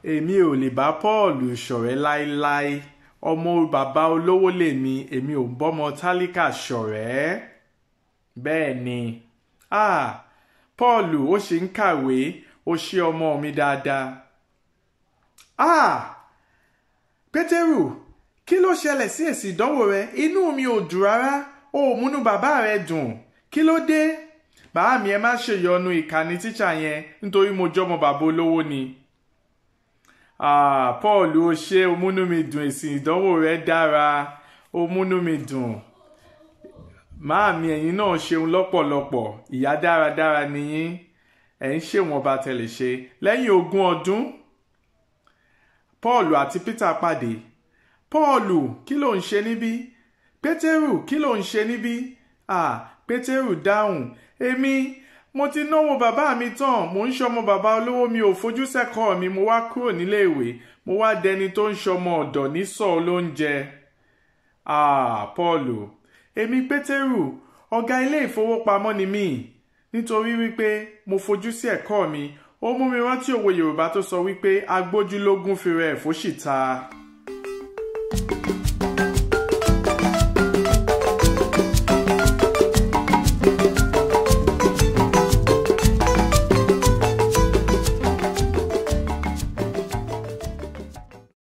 èmi ò lè bá Paul ṣọ̀rẹ́ láéláé ọmọ bàbá olówó lèmi èmi ò ń bọ́mọ tálíkà ṣọ̀rẹ́ bẹ́ẹ̀ ni ah Paul ó ṣe ń kàwé ó ṣe ọmọ mi dáadáa ah Pétérù kí ló ṣẹlẹ̀ sí èsì ìdánwò rẹ inú mi ò dùn rárá o ò múnú bàbá rẹ dùn kí ló dé bàá mi ẹ má ṣèyọnu ìkànnì tíṣà yẹn nítorí mo jọmọ bàbá olówó ni ah Paul ó ṣe ó múnú mi dùn èsì ìdánwò rẹ dára ó múnú mi dùn máàmí ẹ̀yin náà ṣeun lọ́pọ̀lọpọ̀ ìyá dáradára nìyí ẹ̀ ń ṣèwọ̀nba tẹ̀lé ṣe lẹ́yìn ogún ọdún Paul àti Peter pàdé Paul kí ló ń ṣe níbí Pétérù kí ló ń ṣe níbí ah Pétérù dáhùn èmi mo ti náwó bàbá mi tán mo ń ṣọmọ bàbá olówó mi ò fojú sẹ́kọ̀ọ́ mi mo wá kúrò níléèwé mo wá dẹni tó ń ṣọmọ ọ̀dọ̀ ní sọ lóúnjẹ ah Paul èmi Pétérù ọ̀gá ilé ìfowópamọ́ ni mí nítorí wípé mo fojú sí ẹ̀kọ́ mi ó mú mi rántí òwe Yorùbá tó sọ wípé agbójúlógún fi rẹ̀ fóṣìta.